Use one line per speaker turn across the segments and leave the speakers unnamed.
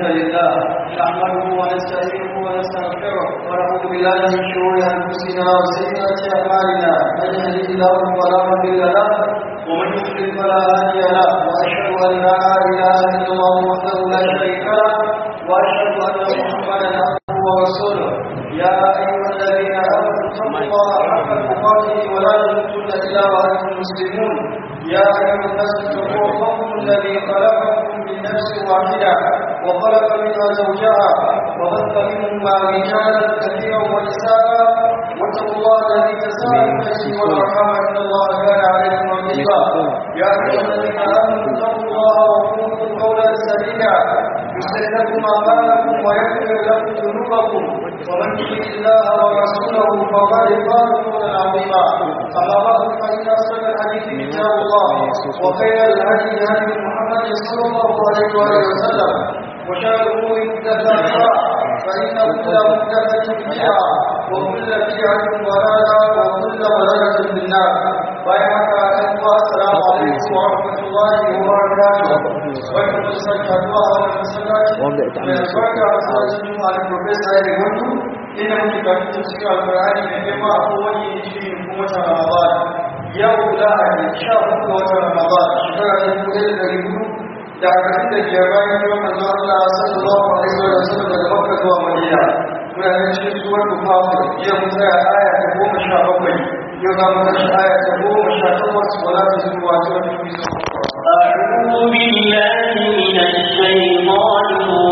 لله نحمده ونستعينه ونستغفره ونعوذ بالله من شرور انفسنا وسيئات اعمالنا من يهده الله فلا مضل له ومن يضلل فلا هادي له واشهد ان لا اله الا الله وحده لا شريك له واشهد ان محمدا عبده ورسوله يا ايها الذين امنوا اتقوا الله حق تقاته ولا تموتن الا وانتم مسلمون يا ايها الناس اتقوا ربكم الذي خلقكم من نفس واحده وخلق منها زوجها وبث منهما رجالا كثيرا ونساء واتقوا الله الذي تساءلون به والارحام ان الله كان عليكم رقيبا يا ايها الذين امنوا اتقوا الله وقولوا قولا سديدا يصلح لكم اعمالكم ويغفر لكم ذنوبكم ومن يطع الله ورسوله فقد فاز فوزا عظيما اما بعد فان اصدق الحديث كتاب الله وخير الهدي هدي محمد صلى الله عليه واله وسلم وشر الامور محدثاتها فان كل محدثه بدعه وكل بدعه ضلاله وكل ضلاله في النار بارك الله السلام عليكم ورحمه الله وبركاته وعليكم السلام ورحمه الله وبركاته على البروفيسور علي gundu ina muke karatu cikin alkur'ani da girma a kowane shi kuma watan ramadan yau lahadi sha hudu ga watan ramadan shekara ta dubu ɗaya da ɗari hudu da arba'in da biyar bayan yawan manzo Allah sallallahu alaihi wa sallam daga Makka zuwa Madina muna nan cikin suwar Bukhari yau mun tsaya aya ta goma sha bakwai yau za mu tashi aya ta goma sha takwas wala ta zuwa ta wani bisa
أعوذ بالله من الشيطان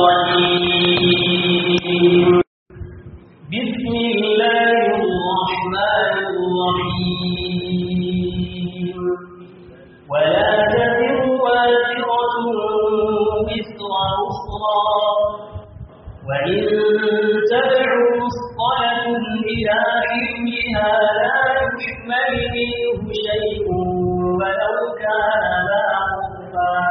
الرجيم بسم الله الرحمن الرحيم ولا تزر وازرة وزر أخرى وإن تدع مثقلة إلى حملها لا يحمل منه شيء ولو كان ذا قربى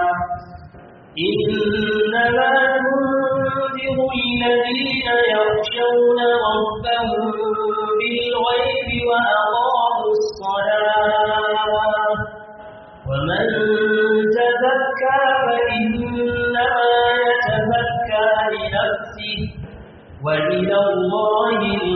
إنما تنذر الذين يخشون ربهم بالغيب وأقاموا الصلاة ومن تزكى فإنما يتزكى لنفسه وإلى الله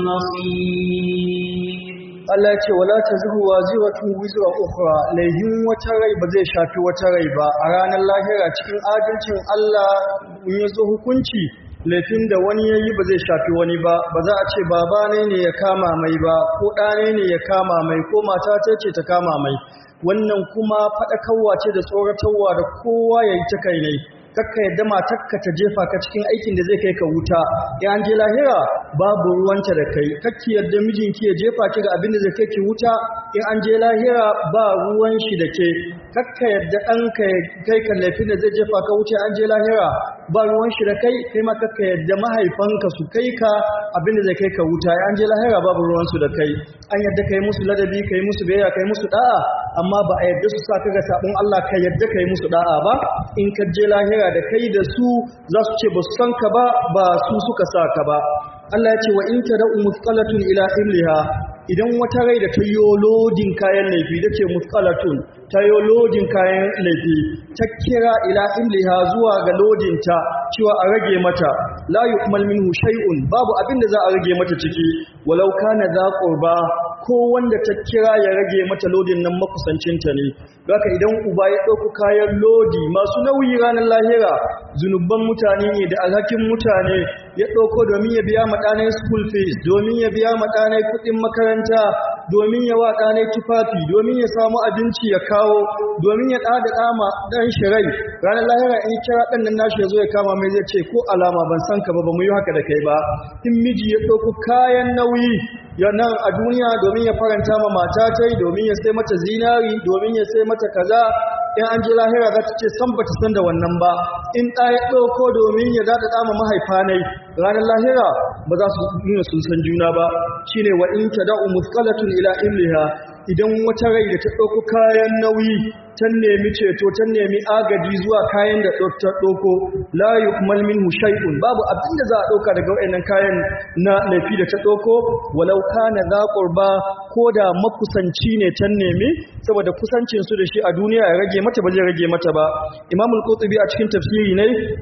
المصير
Allah ya ce wala tazru waziratun wizra ukhra laihin wata rai ba zai shafi wata rai ba a ranar lahira cikin adalcin Allah in yazo hukunci laifin da wani yayi ba zai shafi wani ba ba za a ce baba ne ne ya kama mai ba ko ɗa ne ne ya kama mai ko mata ta ce ta kama mai wannan kuma faɗakarwa ce da tsoratarwa da kowa ya yi ta kai ne kakka yadda matakka ta jefa ka cikin aikin da zai kai ka wuta in an je lahira babu ruwanta da kai kakki yadda mijinki ya jefa ki ga abin da zai kai ki wuta in an je lahira ba ruwan shi da ke kakka yadda ɗanka ya kai ka laifin da zai jefa ka wuta an je lahira ba ruwan shi da kai kai ma kakka yadda mahaifanka su kai ka abin da zai kai ka wuta in an je lahira babu ruwan su da kai an yadda kai musu ladabi kai musu biyayya kai musu da'a amma ba a yadda su sa ka ga sabon Allah ka yadda kai musu da'a ba in ka je lahira da kai da su za su ce ba su san ka ba ba su suka sa ka ba Allah ya ce wa in tad'u musqalatun ila imliha idan wata rai da ta yi lodin kayan laifi da ce musqalatun ta yi lodin kayan laifi ta kira ila imliha zuwa ga lodinta cewa a rage mata la yu'mal minhu shay'un babu abin da za a rage mata ciki walau kana za qurba ko wanda ta kira ya rage mata lodin nan makusancinta ne haka idan uba ya ɗauku kayan lodi masu nauyi ranar lahira zunuban mutane ne da alhakin mutane ya ɗauko domin ya biya maɗanai school fees domin ya biya maɗanai kuɗin makaranta domin ya wa ɗanai tufafi domin ya samu abinci ya kawo domin ya ɗada ɗama ɗan shirai ranar lahira in kira ɗan nan nashi ya zo ya kama mai zai ce ko alama ban san ka ba ba mu yi haka da kai ba in miji ya ɗauku kayan nauyi ya nan a duniya domin ya faranta ma mata ta domin ya sai mata zinari domin ya sai mata kaza in an je lahira za ta ce san bata san da wannan ba in ɗa ya ɗauko domin ya daɗa ɗama mahaifa nai ranar lahira ba za su nuna sun san juna ba shine wa in tada'u musqalatun ila imliha idan wata rai da ta ɗauko kayan nauyi ta nemi ceto ta nemi agaji zuwa kayan da ta ɗauko la yu'mal minhu shay'un babu abin da za a ɗauka daga wayannan kayan na laifi da ta ɗauko walau kana za qurba ko da makusanci ne ta nemi saboda kusancin su da shi a duniya ya rage mata ba zai rage mata ba imamul qurtubi a cikin tafsiri ne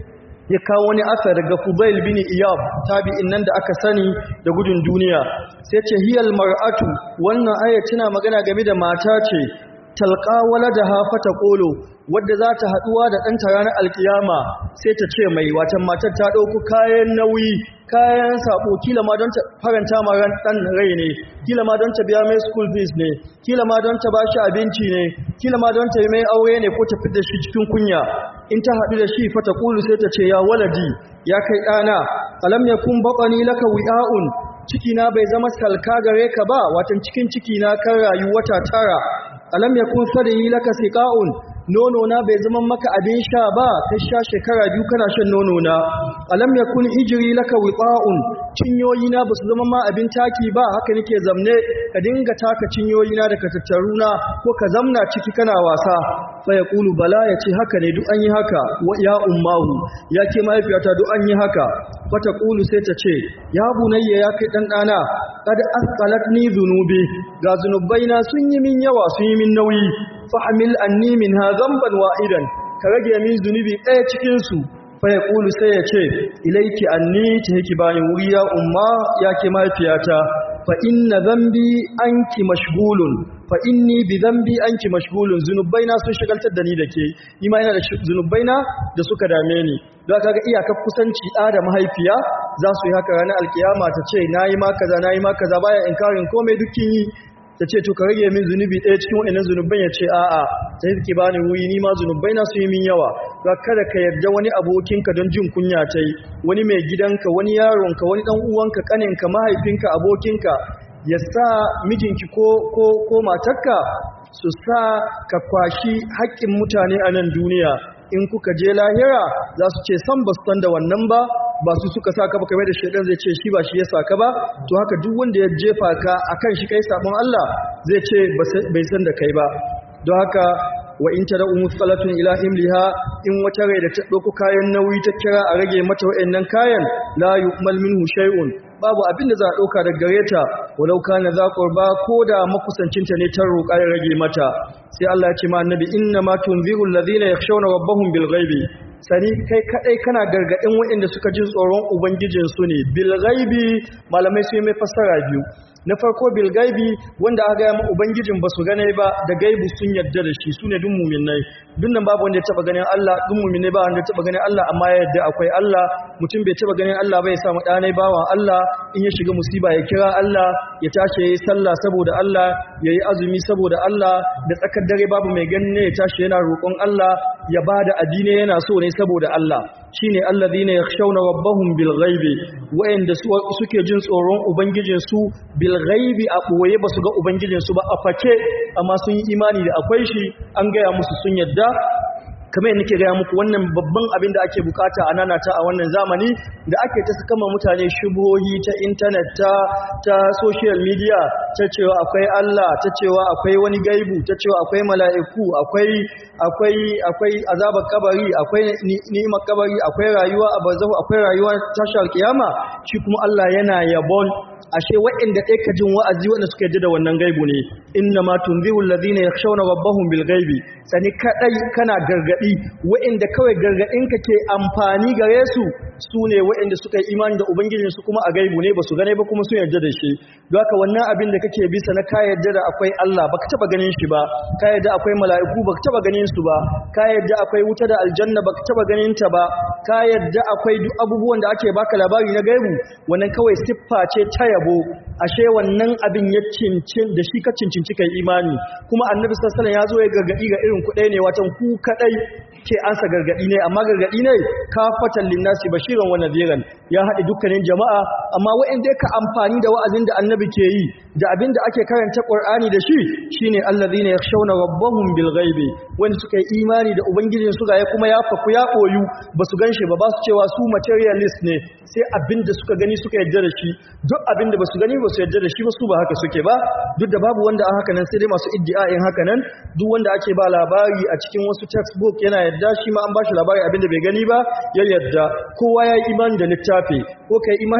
ya kawo wani asar daga Fudail bin Iyab tabi'in nan da aka sani da gudun duniya sai ce hiyal mar'atu wannan aya tana magana game da mata ce talqa waladaha fata qulu wadda za ta haduwa da ɗanta ranar alkiyama sai ta ce mai watan matar ta ɗauku kayan nauyi kayan sabo kila ma don ta faranta ma ran ɗan rai ne kila ma don ta biya mai school fees ne kila ma don ta ba shi abinci ne kila ma don ta yi mai aure ne ko ta fi da shi cikin kunya in ta haɗu da shi fata kulu sai ta ce ya waladi ya kai ɗana alam ya kun baƙani laka wi'a'un cikina bai zama salka gare ka ba watan cikin cikina kan rayu wata tara alam ya kun sadayi laka siqa'un nono na bai zama maka abin sha ba kai sha shekara biyu kana shan nono na alam yakun hijri laka wiqa'un cinyoyi na basu zama ma abin taki ba haka nake zamne ka dinga taka cinyoyi na da ka tattaruna ko ka zamna ciki kana wasa fa yaqulu bala yace haka ne duk an yi haka wa ya ummahu ya ke mahaifiyata duk an yi haka fa taqulu sai ta ce ya bunayya ya kai dan dana kad asqalatni dhunubi ga zunubaina sun yi min yawa sun yi min nauyi fahimil anni minha zamban wa'idan ka rage min zunubi ɗaya cikin su fa yaqulu sai ya ce ilayki anni tahiki bani wuri ya umma ya ke mahaifiyata fa inna dhanbi anki mashghulun fa inni bi dhanbi anki mashghulun zunubaina sun shagaltar da ni dake ni ma ina da zunubaina da suka dame ni don kaga iyakar kusanci ɗa da mahaifiya za su yi haka ranar alkiyama ta ce nayi ma kaza nayi ma kaza baya inkarin komai dukkin yi ta ce to ka rage min zunubi ɗaya cikin waɗannan zunuban ya ce a'a ta yi ke bani wuyi ni ma zunubai na su yi min yawa ga kada ka yarda wani abokinka don jin kunya ta yi wani mai gidanka wani yaronka wani ɗan uwanka ƙaninka mahaifinka abokinka ya sa mijinki ko ko ko matarka su sa ka kwashi haƙƙin mutane a nan duniya in kuka je lahira za su ce san ba su san da wannan ba ba su suka sa ka ba kamar da shaidan zai ce shi ba shi ya sa ka ba to haka duk wanda ya jefa ka akan shi kai sabon Allah zai ce bai san da kai ba don haka wa in ta da'u musqalatun ila imliha in wata rai da ta dauko kayan nauyi ta kira a rage mata wayannan kayan la yu'mal minhu shay'un babu abin da za a dauka daga gare ta walau kana za qurba ko da makusancinta ne ta roƙa ya rage mata sai Allah ya ce ma annabi inna ma tunziru alladhina yakhshawna rabbahum bil ghaibi sani kai kadai kana gargadin waɗanda suka jin tsoron ubangijin su ne bil ghaibi malamai su yi mai fassara biyu na farko bil gaibi wanda aka gaya ma ubangijin ba su gane ba da gaibu sun yadda da shi su ne dun muminai dun nan babu wanda ya taba ganin Allah dun muminai ba wanda ya taba ganin Allah amma ya yadda akwai Allah mutum bai taba ganin Allah ba ya samu ɗanai bawan Allah in ya shiga musiba ya kira Allah ya tashi ya yi sallah saboda Allah ya yi azumi saboda Allah da tsakar dare babu mai ganin ne ya tashi yana roƙon Allah ya ba da addini yana so ne saboda Allah shine alladhina yakhshawna rabbahum bil ghaibi wa'anda suke jin tsoron ubangijin su bil ghaibi a boye basu ga ubangijin su ba a fake amma sun yi imani da akwai shi an gaya musu sun yadda kamar yadda nake gaya muku wannan babban abin da ake bukata a nanata a wannan zamani da ake ta kama mutane shubuhohi ta intanet ta ta social media ta cewa akwai Allah ta cewa akwai wani gaibu ta cewa akwai mala'iku akwai akwai akwai azabar kabari akwai ni'imar kabari akwai rayuwa a barzahu akwai rayuwa tashar kiyama shi kuma Allah yana yabon ashe waɗanda ɗaya ka jin wa'azi waɗanda suka yadda da wannan gaibu ne inna ma tunziru alladhina yakhshawna rabbahum bil ghaibi sani kadai kana gargadi waɗanda kawai gargadin ka ke amfani gare su su ne waɗanda suka yi imani da ubangijin su kuma a gaibu ne basu gane ba kuma sun yarda da shi don haka wannan abin da kake bisa na ka yarda da akwai Allah baka taba ganin shi ba ka yarda akwai mala'iku baka taba ganin su ba ka yarda akwai wuta da aljanna baka taba ganin ta ba ka yarda akwai duk abubuwan da ake baka labari na gaibu wannan kawai siffa ce ta yabo ashe wannan abin ya cincin da shi ka cincinci kai imani kuma annabi sallallahu alaihi wasallam ya zo ya gargadi ga irin kuɗai ne watan ku kadai ke ansa gargadi ne amma gargadi ne kafatan linnasi bashiran wa nadhiran ya haɗe dukkanin jama'a amma waɗanda ka amfani da wa'azin da annabi ke yi da abin da ake karanta qur'ani da shi shine allazina yakhshawna rabbahum bil ghaibi wanda suka yi imani da ubangijin su ga ya kuma ya faku ya koyu basu ganshi ba ba su cewa su materialist ne sai abin da suka gani suka yarda da shi duk abin da basu gani basu yarda da shi ba su ba haka suke ba duk da babu wanda a haka nan sai dai masu iddia'in haka nan duk wanda ake ba labari a cikin wasu textbook yana yarda shi ma an ba shi labari abin da bai gani ba ya yarda kowa ya yi imani da littafi ko kai imani da littafi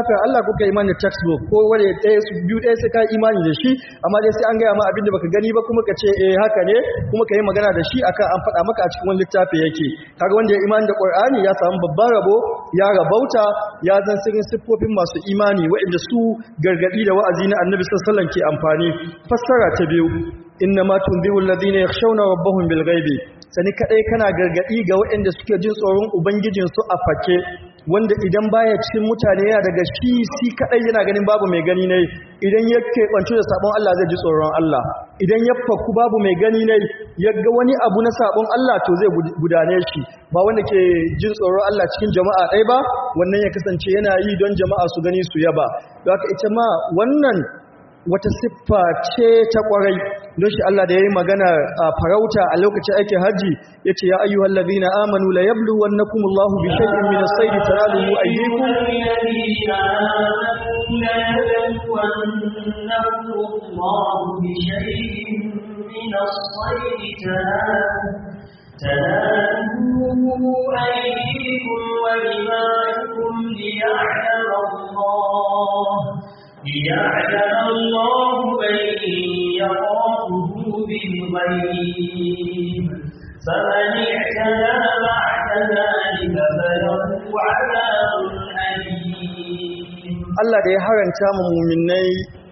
littafin Allah ko ka imani da textbook ko wani ɗaya su biyu ɗaya sai ka imani da shi amma dai sai an gaya ma abin da baka gani ba kuma ka ce eh haka ne kuma ka yi magana da shi akan an faɗa maka a cikin wani littafi yake kaga wanda ya imani da Qur'ani ya samu babban rabo ya rabauta ya zan sirrin siffofin masu imani waɗanda su gargadi da wa'azi na Annabi sallallahu alaihi wasallam ke amfani fassara ta biyu inna ma tunziru alladhina yakhshawna rabbahum bil ghaibi sani kadai kana gargadi ga waɗanda suke jin tsoron ubangijin su a fake wanda idan baya cikin mutane yana daga shi si kadai yana ganin babu mai gani ne idan ya keɓantu da sabon Allah zai ji tsoron Allah idan ya fakku babu mai gani ne ya ga wani abu na sabon Allah to zai gudane shi ba wanda ke jin tsoron Allah cikin jama'a ɗaya ba wannan ya kasance yana yi don jama'a su gani su yaba don haka ita ma wannan wata siffa ce ta kwarai don shi Allah da ya yi magana a farauta a lokacin aikin hajji ya ce ya ayyuhal ladina amanu la yablu wannakum Allahu bi shay'in min as-sayd tanaluhu aydikum
تناله أيديكم ورماحكم ليعلم الله ليعلم الله من يخافه بالغيب فمن اعتدى بعد ذلك فله عذاب أليم
Allah da ya haranta mu muminai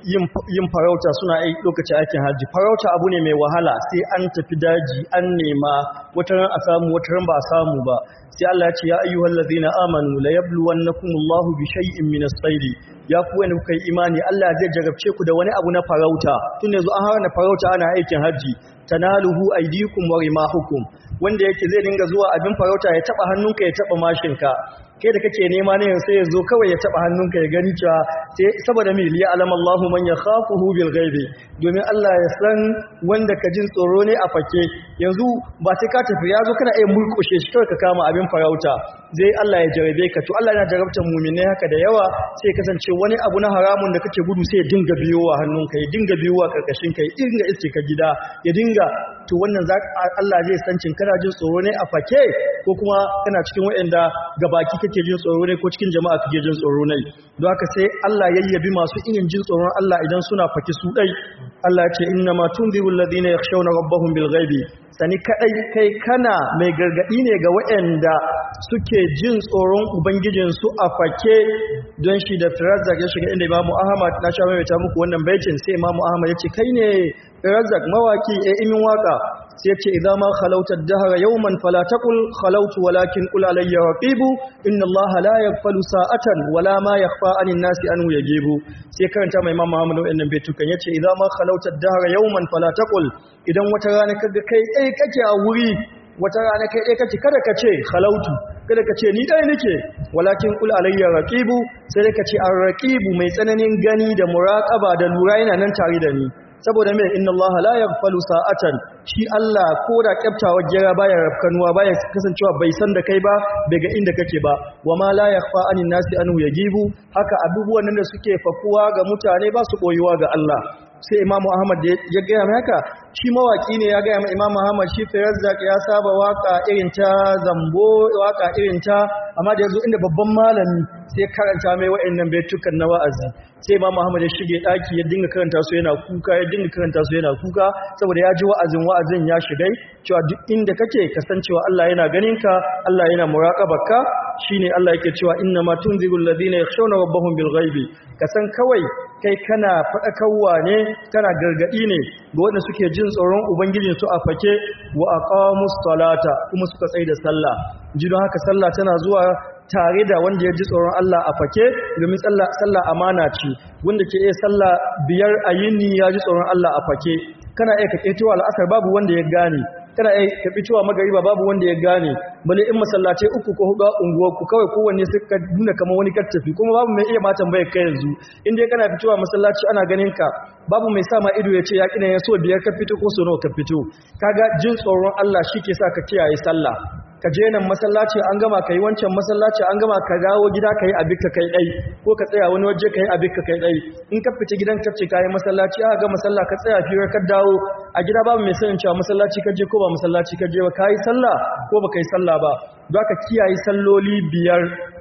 yin farauta suna yi lokacin aikin hajji farauta abu ne mai wahala sai an tafi daji an nema wata ran a samu wata ran ba a samu ba sai Allah ya ce ya ayyuhal ladzina amanu la yabluwannakumullahu bi shay'in min as-sayd ya ku wanda kuka yi imani Allah zai jarabce ku da wani abu na farauta tun yanzu an harana farauta ana aikin hajji tanaluhu aydikum wa rimahukum wanda yake zai dinga zuwa abin farauta ya taba hannunka ya taba mashinka kai da kake nema ne sai ya zo kawai ya taba hannunka ya gani cewa sai saboda mi liya alama Allahu man yakhafuhu bil ghaibi domin Allah ya san wanda ka jin tsoro ne a fake yanzu ba sai ka tafi ya zo kana iya murkushe shi kawai ka kama abin farauta zai Allah ya jarabe ka to Allah yana jarabtar mu'minai haka da yawa sai kasance wani abu na haramun da kake gudu sai ya dinga biyowa hannunka ya dinga biyowa karkashin ka ya dinga iske ka gida ya dinga to wannan za Allah zai san cin kana jin tsoro ne a fake ko kuma kana cikin waɗanda gabaki kake jin tsoro ne ko cikin jama'a kake jin tsoro ne don haka sai Allah yayyabi masu irin jin tsoron Allah idan suna faki su dai Allah ya ce inna ma tunzirul ladina yakhshawna rabbahum bil ghaibi sani kadai kai kana mai gargadi ne ga waɗanda suke jin tsoron ubangijinsu a fake don shi da Firazak ya shiga inda Imam Ahmad na sha mai ta muku wannan baitin sai Imam Ahmad ya ce kai ne Firazak mawaki eh imin waka sai ce idan ma khalauta ad-dahra yawman fala taqul khalautu walakin qul alayya raqibu inna allaha la yaghfalu sa'atan wala ma yakhfa 'anil nasi anhu yajibu sai karanta mai imam Muhammad wannan baitukan yace idan ma khalauta ad-dahra yawman fala taqul idan wata rana kaga kai dai kake a wuri wata rana kai dai kake kada ka ce khalautu kada ka ce ni dai nake walakin qul alayya raqibu sai dai ka ce ar-raqibu mai tsananin gani da muraqaba da lura yana nan tare da ni saboda mai inna Allah la yaghfalu sa'atan shi Allah ko da kyaftawa gira baya rafkanuwa baya kasancewa bai san da kai ba bai ga inda kake ba wama la yakhfa anin nasi anhu yajibu haka abubuwan nan da suke fakuwa ga mutane ba su koyuwa ga Allah sai Imam Ahmad ya gaya mai haka shi mawaki ne ya gaya mai Imam Ahmad shi Firazzaq ya saba waka irin ta zambo waka irin ta amma da yazo inda babban malami sai karanta mai wa'annan baitukan na wa'azi sai Imam Ahmad ya shige daki ya dinga karanta su yana kuka ya dinga karanta su yana kuka saboda ya ji wa'azin wa'azin ya shigai cewa duk inda kake kasancewa Allah yana ganin ka Allah yana muraqabarka shine Allah yake cewa inna ma tunzirul ladina yakhshawna rabbahum bil ghaibi kasan kawai kai kana fadakarwa ne kana gargadi ne ga wanda suke jin tsoron ubangijin su a fake wa aqamus salata kuma suka tsaya da sallah ji don haka sallah tana zuwa tare da wanda ya ji tsoron Allah a fake domin sallah amana ce wanda ke iya sallah biyar a yini ya ji tsoron Allah a fake kana iya kake tuwa al'asar babu wanda ya gane kana iya kaɓi tuwa magariba babu wanda ya gane bale in masallatai uku ko hudu a unguwarku kawai kowanne suka nuna kamar wani tafi kuma babu mai iya ma tambayar kai yanzu in dai kana fitowa masallaci ana ganin ka babu mai sa ma ido ya ce ya kina ya so biyar ka fito ko so nawa ka fito kaga jin tsoron Allah shi ke sa ka kiyaye sallah ka je nan masallaci an gama ka yi wancan masallaci an gama ka dawo gida ka yi abin ka kai ɗai ko ka tsaya wani waje ka yi abin ka kai ɗai in ka fita gidan kafce ka yi masallaci aka gama sallah ka tsaya fiye ka dawo a gida babu mai sanin cewa masallaci ka je ko ba masallaci ka je ba ka yi sallah ko ba ka yi sallah ba za ka kiyaye salloli biyar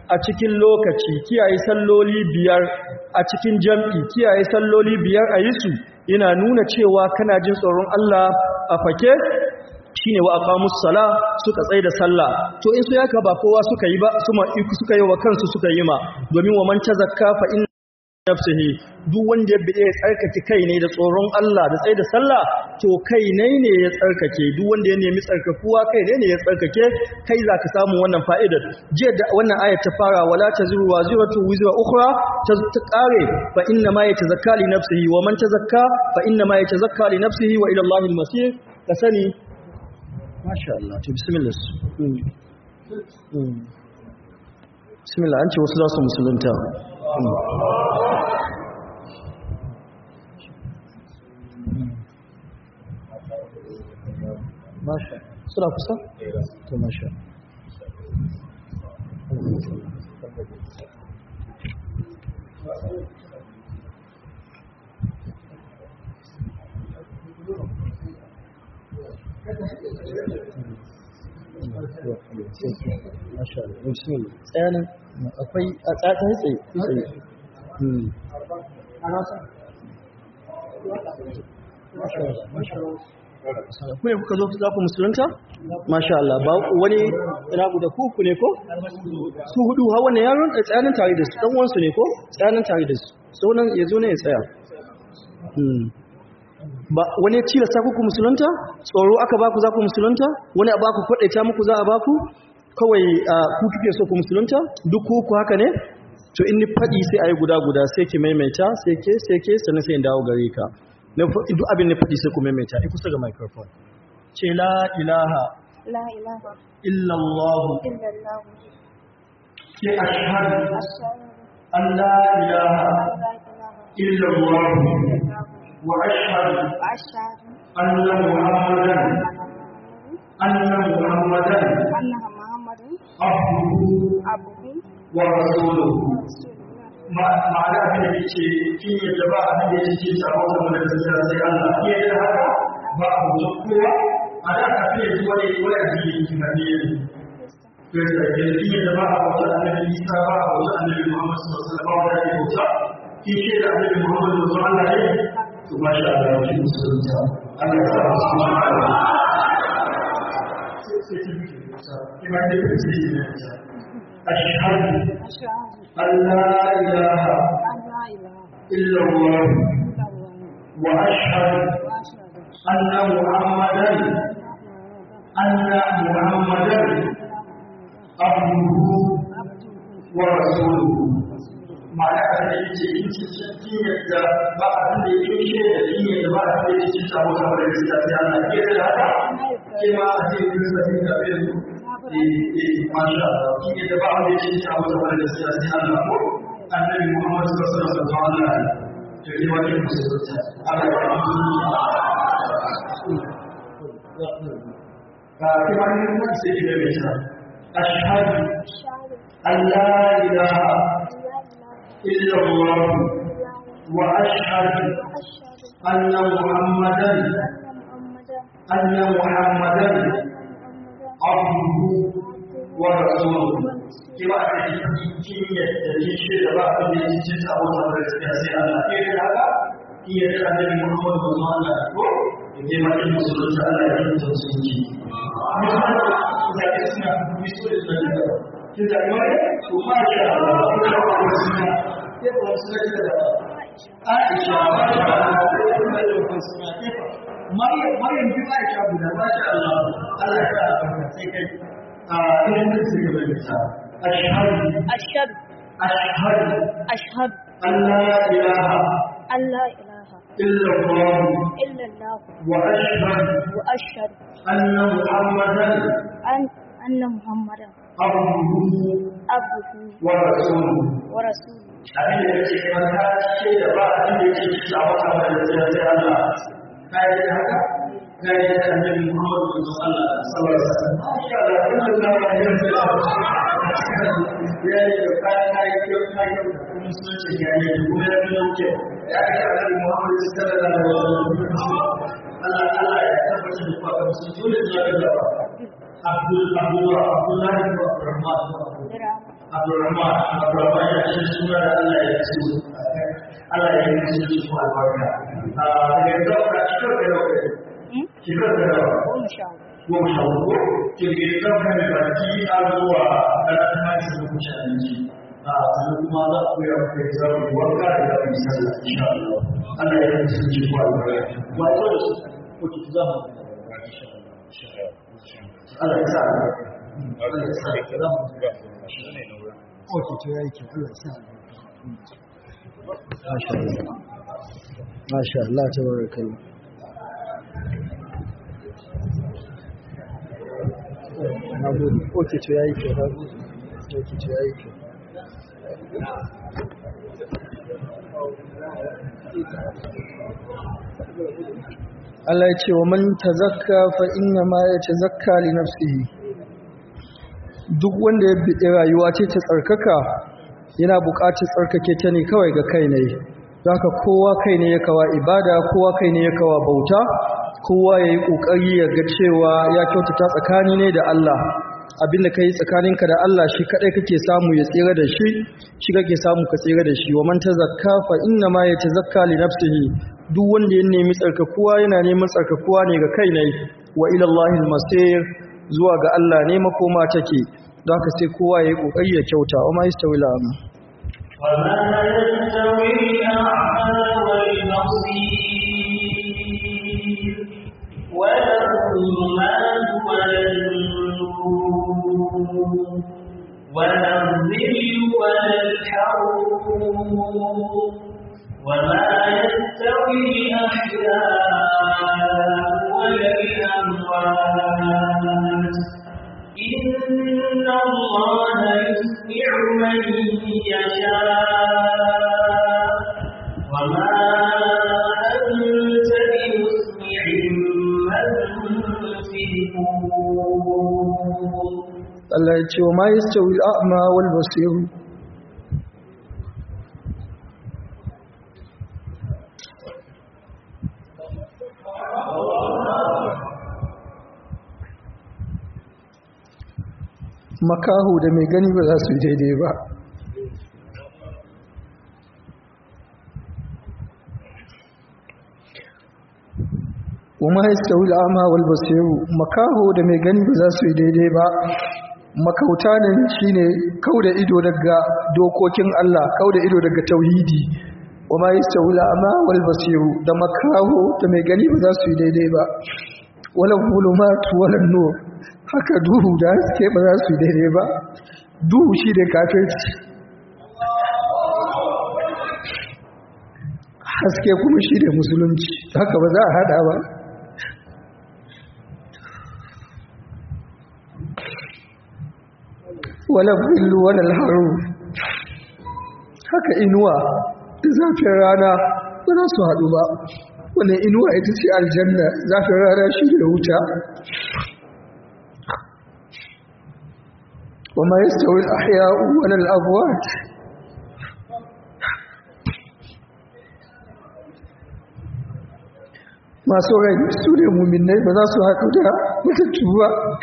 a cikin lokaci kiyaye salloli biyar a cikin jam'i kiyaye salloli biyar a yi su yana nuna cewa kana jin tsoron Allah a fake shine wa aqamus sala suka tsaye da sallah to in su yaka ba kowa suka yi ba su ma suka yi wa kansu suka yi ma domin wa man tazakka fa in nafsihi duk wanda ya bide ya tsarkake kai ne da tsoron Allah da tsaye da sallah to kai ne ne ya tsarkake duk wanda ya nemi tsarkakuwa kai ne ne ya tsarkake kai zaka samu wannan fa'idar jiya da wannan ayat ta fara wala taziru waziratu wizra ukhra ta kare fa inna ma yatazakka li nafsihi wa man tazakka fa inna ma yatazakka li nafsihi wa ila Allahil masir ka sani masha Allah to bismillah bismillah an ce wasu za su musulunta masha suna kusa? to masha masha Allah bismillah tsayanin akwai a tsatsa tsaye tsaye ku ne kuka zo za ku musulunta? Masha Allah, ba wani ina guda kuku ne ko? Su hudu ha wannan yaron da tsayanin tare da su, ɗan wansu ne ko? Tsayanin tare da su, saunan ya zo ne ya tsaya. Ba wani ya cilasta kuku musulunta? Tsoro aka baku za ku musulunta? Wani a baku kwaɗaita muku za a baku? Kawai ku kike so ku musulunta? Duk kuku haka ne? To in ni faɗi sai a yi guda-guda sai ki maimaita sai ke sai ke sannan sai in dawo gare ka. duk abin da faɗi sai ku maimaita ai kusa ga microphone ce la ilaha
la ilaha
illallah
illallah
ke ashhadu
ashhadu
an la ilaha
an la ilaha
illallah
illallah
wa ashhadu
wa ashhadu
anna muhammadan anna muhammadan
anna muhammadan
abduhu
abduhu
wa rasuluhu
wa rasuluhu
ma'ana abin da yake kin yadda ba abin da yake cikin sabon da da gaskiya sai Allah ke da haka ba a mutum kowa a da ka fiye zuwa ne wani addini yake na ne to da ke da kin yadda ba a mutum annabi Isa ba a mutum annabi Muhammad sallallahu alaihi wasallam da yake bauta kin ce da annabi Muhammad sallallahu alaihi wasallam ne to masha Allah ki musulunta Allah ya sa mu cikin Allah sai sai ki musulunta kima da kike yi ashhadu
ashhadu
أن لا إله
an la ilaha
إلا الله
illallah
وأشهد
wa ashhadu
أن محمدا أن محمدا عبده ورسوله ma'ana a da yake yin cikin kinyar da ba a da ya yi da kinyar da ba a da ya cikin samu kamar da ya sai Allah ke da haka ke ma a cikin yin sa da bin eh eh masha Allah kinyar da ba a da ya cikin samu kamar da ya sai Allah ko annabi Muhammad sallallahu alaihi wasallam to ne wani musulunci Allah ya rahmatu kuma ne kuma sai ki da mai ta ashhadu
ashhadu
an la ilaha
an la ilaha
إلا الله
illallah
وأشهد
wa ashhadu
أن محمدا
anna muhammadan
أن محمدا
anna muhammadan
عبده ورسوله
wa
كما أن kin yadda kin shaida ba abin da yake cikin abu da gaskiya sai Allah ke da haka kin yadda annabi Muhammad sallallahu alaihi wasallam ko ke ma kin musulunci Allah ya yi tausayi da ke suna miso da suna da kin da mai to ma sha Allah ko da suna ke ba suna da Aisha ba sha Allah ko da suna ke Maryam Maryam bi Aisha guda ba sha Allah Allah ya sa sai kai a idan da suke bayyana ashhadu
ashhadu
ashhadu
ashhadu
an la ilaha
an la ilaha
illa Allah
illallah
wa ashhadu
wa ashhadu
anna Muhammadan
an anna muhammadan
abduhu
abduhu
wa rasuluhu
wa rasuluhu
abin da yake mata ce da ba abin da yake cikin a wata mai da sai sai Allah ka yi da haka ka yi da annabi Muhammad sallallahu alaihi wasallam masha Allah kun da Allah ya yi ya yi da ka ka yi ko ka yi da kuma sun ce ya yi da kuma ya yi da ke ya yi da annabi Muhammad sallallahu alaihi wasallam Allah Allah ya tabbata da kwa kan sun dole da ga Abdul Abdullah Abdullah ibn Rahman
Dirham
Abdurrahman Abdurrahman ya ce suna da Allah ya ce Allah ya yi su su albarka daga yau ka cikar da yau cikar da yau
goma sha hudu
goma sha hudu kirkiri zan kai baki a zuwa ƙarfin masu da kuce abinci a sannan kuma za ku yi abu da za ku yi wanka da za ku yi sallah insha Allah Allah ya yi su ci kwa albarka wato da su ko ki za mu Allah ya sa albarka Allah ya sa albarka
Ok, to ya yi kyau, Allah ya sa Masha Allah. Masha Allah, ta barakallah. Na gode. Ok, to ya yi kyau, na gode. Ok, to ya yi kyau. Allah ya ce wa man tazakka fa inna ma ya tazakka li nafsihi duk wanda ya bi rayuwa ce ta tsarkaka yana buƙatar tsarkake ta ne kawai ga kai ne haka kowa kai ne ya kawa ibada kowa kai ne ya kawa bauta kowa ya yi ƙoƙari ya ga cewa ya kyautata tsakani ne da Allah abinda ka yi tsakaninka da Allah shi kaɗai kake samu ya tsira da shi shi kake samu ka tsira da shi wa man tazakka fa inna ma yatazakka li nafsihi duk wanda ya nemi tsarkakuwa yana neman tsarkakuwa ne ga kai ne wa ila Allahil masir zuwa ga Allah ne makoma take don haka sai kowa ya yi ƙoƙari ya kyauta wa ma yastawi la'amu
وما يستوي الأعمى والبصير ولا الظلمات ولا النور ولا الظل ولا الحرور وما يستوي الأحياء ولا الأموات إن الله يسمع من يشاء وما أنت بمسمع من في القبور
Allah ya ce wa ma yastawi al'a'ma wal basir makahu da mai gani ba za su yi daidai ba wa ma yastawi al'a'ma wal basir makahu da mai gani ba za su yi daidai ba makauta ne shine kauda ido daga dokokin Allah kauda ido daga tauhidi wa ma yastawi al'ama wal basir da makaho da mai gani ba za su yi daidai ba wala zulumat wala nur haka duhu da haske ba za su yi daidai ba duhu shi da kafirci haske kuma shi da musulunci haka ba za a hada ba wala billu wala alharu haka inuwa da zafin rana ba za su haɗu ba wani inuwa ita ce aljanna zafin rana shi da wuta wa ma yastawi al-ahya'u wala al-amwat masu rai su ne muminai ba za su haɗu da matattu ba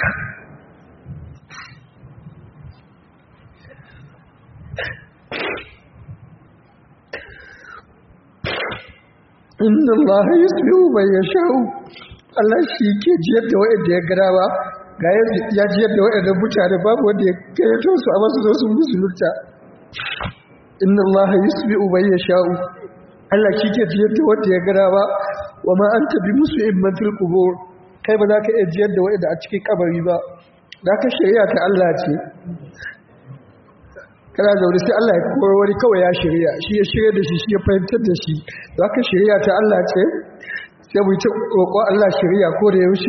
inna allaha yusmi'u man yasha'u Allah shi ke jiyar da wa'anda ya gara ba ga ya jiyar da wa'anda mutane babu wanda ya kayyato su a masu zo sun musulunta inna allaha yusmi'u man yasha'u Allah shi ke jiyar da wanda ya gara ba wa ma anta bi muslimin man fil qubur kai ba za ka iya jiyar da wa'anda a cikin kabari ba da ka shari'a ta Allah ce kana zaune sai Allah ya kowar wani kawai ya shirya shi ya shirya da shi shi ya fahimtar da shi za ka shirya ta Allah ce sai mu ta roƙo Allah shirya ko da yaushe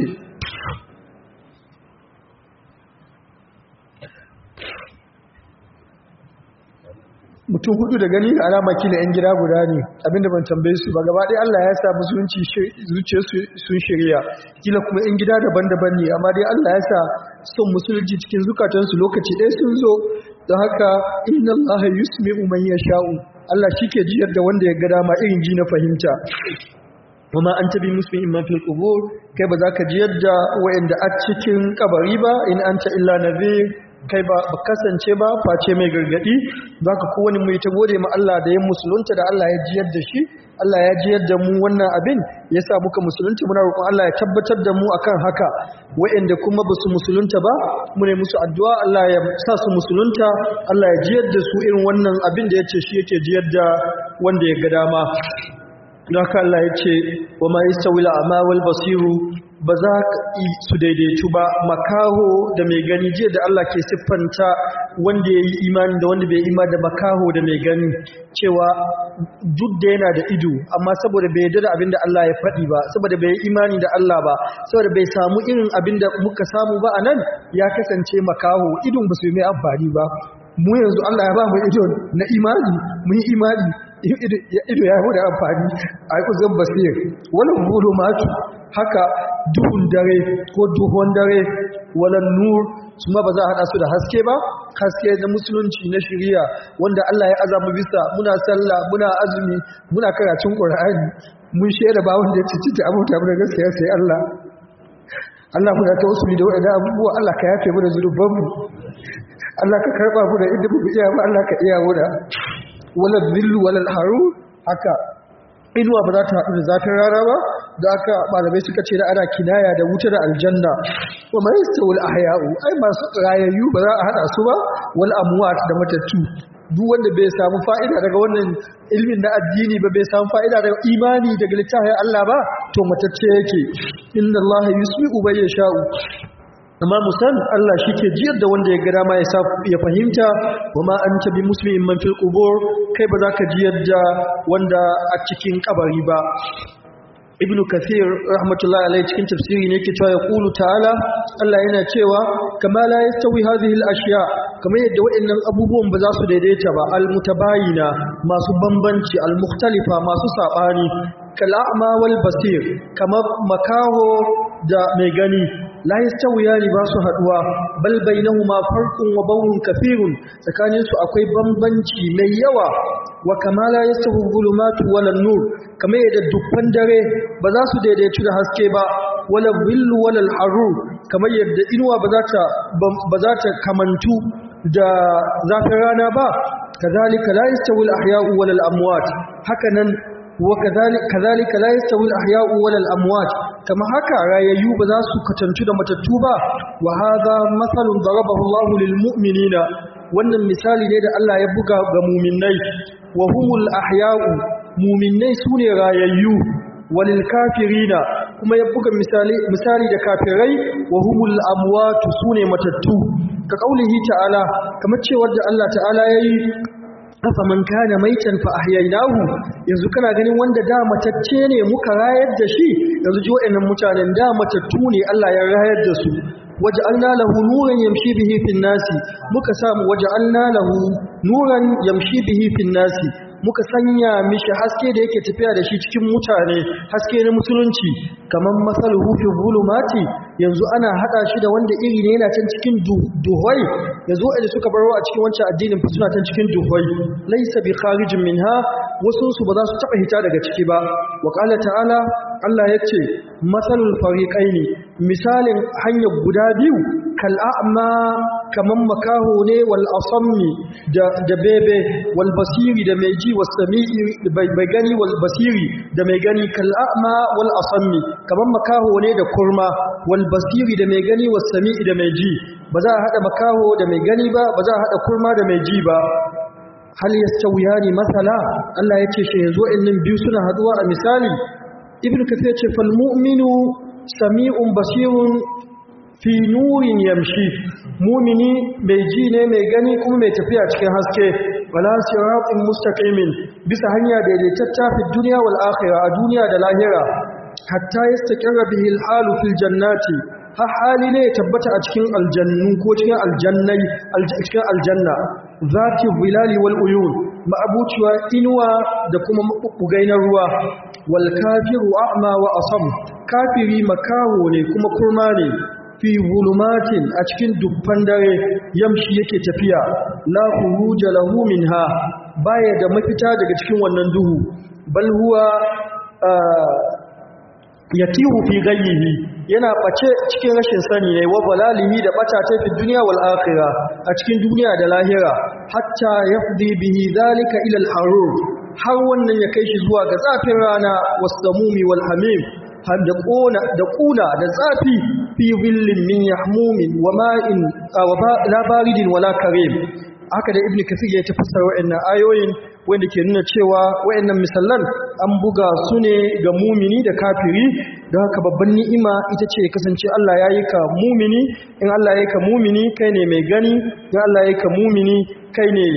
mutum hudu da gani da alama kila yan gida guda ne abinda ban tambaye su ba gaba ɗaya Allah ya sa musulunci zuciya sun shirya kila kuma yan gida daban-daban ne amma dai Allah ya sa son musulunci cikin zukatansu lokaci ɗaya sun zo don haka inna Allah yusmi'u man yasha'u Allah shike jiyar da wanda ya ga dama irin ji na fahimta kuma an tabi muslimin man fil qubur kai ba za ka jiyar da wayanda a cikin kabari ba in anta illa nadhir kai ba ba kasance ba face mai gargadi zaka kowane mu ta gode ma Allah da ya musulunta da Allah ya jiyar da shi Allah ya jiyar da mu wannan abin yasa muka musulunta muna roƙon Allah ya tabbatar da mu akan haka waɗanda kuma ba su musulunta ba mu ne musu addu'a Allah ya sa su musulunta Allah ya jiyar da su irin wannan abin da yace shi yake jiyar da wanda ya ga dama don haka Allah ya ce wa ma yastawil a'ma wal basiru ba za ka yi su daidaitu ba makaho da mai gani jiya da Allah ke siffanta wanda ya yi imani da wanda bai imani da makaho da mai gani cewa duk da yana da ido amma saboda bai yarda da abin da Allah ya faɗi ba saboda bai yi imani da Allah ba saboda bai samu irin abin da muka samu ba a nan ya kasance makaho idon ba su yi mai amfani ba mu yanzu Allah ya ba mu ido na imani mun yi imani ido ya huda amfani a yi uzun basir wani bulu matu haka duhun dare ko duhun dare wala nur su ma ba za a haɗa su da haske ba haske na musulunci na shiriya wanda Allah ya azamu bisa muna sallah muna azumi muna karatun qur'ani mun shaida ba wanda ya cici ta abuta mu da gaskiya sai Allah Allah muna ta usuli da waɗannan abubuwa Allah ka yafe mu da zunubanmu Allah ka karɓa mu da inda mu iya ba Allah ka iya mu da wala zillu wala haru haka inuwa ba za ta haɗu da zafin rana ba da aka malamai suka ce da ana kinaya da wuta da aljanna wa mai stawul ahya'u ai masu rayayyu ba za a haɗa su ba wal amwat da matattu duk wanda bai samu fa'ida daga wannan ilmin na addini ba bai samu fa'ida daga imani daga littafin Allah ba to matacce yake inna Allah yusmi'u bai yasha'u amma musan Allah shi ke jiyar da wanda ya gada ma ya fahimta wa ma an tabi muslimin man fil qubur kai ba za ka jiyar da wanda a cikin kabari ba ibnu kathir rahmatullahi alaihi cikin tafsiri ne yake cewa ya qulu ta'ala Allah yana cewa kama la yastawi hadhihi al-ashya kamar yadda waɗannan abubuwan ba za su daidaita ba al-mutabayina masu bambanci al-mukhtalifa masu sabani kal'ama wal basir kamar makaho da mai gani la yastawiyani ba su haduwa bal bainahuma farqun wa bawun kafirun tsakanin su akwai bambanci mai yawa wa kama la yastawi zulumatu wala nur kamar yadda dukkan dare ba za su daidaitu da haske ba wala billu wala harur kamar yadda inuwa ba za ta ba za ta kamantu da zafin rana ba kazalika la yastawi al-ahya'u wala al-amwat hakanan وكذلك كذلك لا يستوي الاحياء ولا الاموات كما haka rayayyu ba za su katantu da matattu ba wa hadha mathalun darabahu Allahu lil mu'minina wannan misali ne da Allah ya buga ga mu'minai wa humul ahya'u mu'minai sune rayayyu walil kafirina kuma ya buga misali misali da kafirai wa humul amwat sune matattu ka kaulihi ta'ala kamar cewa da Allah ta'ala yayi afaman kana maitan fa ahyaynahu yanzu kana ganin wanda da matacce ne muka rayar da shi yanzu ji waɗannan mutanen da matattu ne Allah ya rayar da su waj'alna lahu nuran yamshi bihi fin nasi muka samu waj'alna lahu nuran yamshi bihi fin nasi muka sanya mishi haske da yake tafiya da shi cikin mutane haske na musulunci kamar masaluhu fi zulumati yanzu ana hada shi da wanda iri ne yana can cikin duhwai yanzu wanda suka baro a cikin wancan addinin fa suna can cikin duhwai laysa bi kharijin minha wasu su ba za su taba hita daga ciki ba wa qala ta'ala Allah yace masalul fariqaini misalin hanyar guda biyu kal a'ma kaman makaho ne wal asammi da da bebe wal basiri da mai ji was sami'i bai gani wal basiri da mai gani kal a'ma wal asammi kaman makaho ne da kurma wal basiri da mai gani was sami'i da mai ji ba za a hada makaho da mai gani ba ba za a hada kurma da mai ji ba hal yastawiyani masala Allah yace shi yanzu innin biyu suna haduwa a misali ibnu kathir ce fal mu'minu sami'un basirun fi nurin yamshi mumini mai ji ne mai gani kuma mai tafiya cikin haske wala siratin mustaqimin bisa hanya daidaitacce fi duniya wal akhirah a duniya da lahira hatta yastaqirra bihi al halu fil jannati ha hali ne ya tabbata a cikin aljannu ko cikin aljannai cikin aljanna zati bilali wal uyun ma'abuciwa inuwa da kuma mabugai na ruwa wal kafiru a'ma wa asam kafiri makaho ne kuma kurma ne fi zulumatin a cikin dubban dare yamshi yake tafiya la khuruja lahu minha baya da mafita daga cikin wannan duhu bal huwa yatihu fi ghayyihi yana bace cikin rashin sani ne wa balalihi da bata ta fi duniya wal akhirah a cikin duniya da lahira hatta yafdi bihi zalika ila al harur har wannan ya kai shi zuwa ga zafin rana wasamumi wal hamim har da ƙona da ƙuna da zafi fi zillin min yahmumin wa ma'in wa la baridin wala karim haka da ibnu kasir ya tafsir wa'annan ayoyin wanda ke nuna cewa wa'annan misallan an buga su ne ga mumini da kafiri don haka babban ni'ima ita ce kasance Allah ya yi ka mumini in Allah ya yi ka mumini kai ne mai gani in Allah ya yi ka mumini kai ne